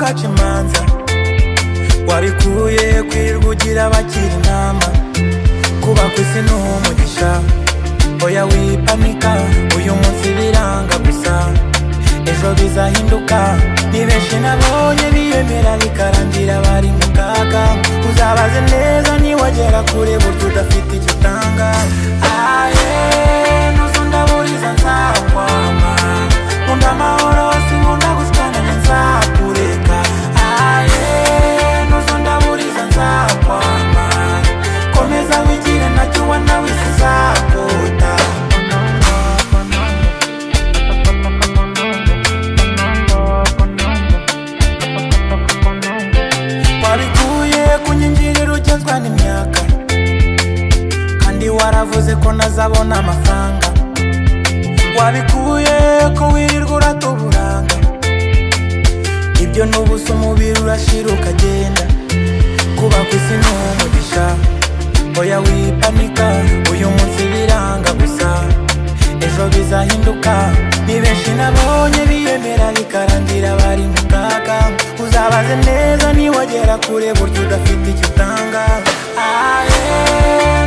nyanza warikuye kwirirwa ugira abagira inama kuba ku isi ni umugisha oya wipanika uyu munsi biranga gusa ejo bizahinduka ni benshi nabonye biyemera bikarangira bari mu kaga uzabaze neza niwagera kure buryo udafite icyo utanga aye nuzo ndaburiza nzakwama nkunda amahoro sinkunda gusikana nzakureka aye nuzo ndaburiza nzakwama komeza wigire nacyo wanawise nzakuta wabikuye ku nyingiriro ugenzwa n'imyaka kandi waravuze ko nazabona amafaranga wabikuye ko wirirwa urata uburanga ibyo n'ubusa umubiri urashira ukagenda kuba ku isi ni umugisha oya wipanika uyu munsi biranga gusa ejo bizahinduka ni benshi nabonye biyemera bikarangira bari mu kaga uzabaze neza niwagera kure buryo udafite icyo utanga aye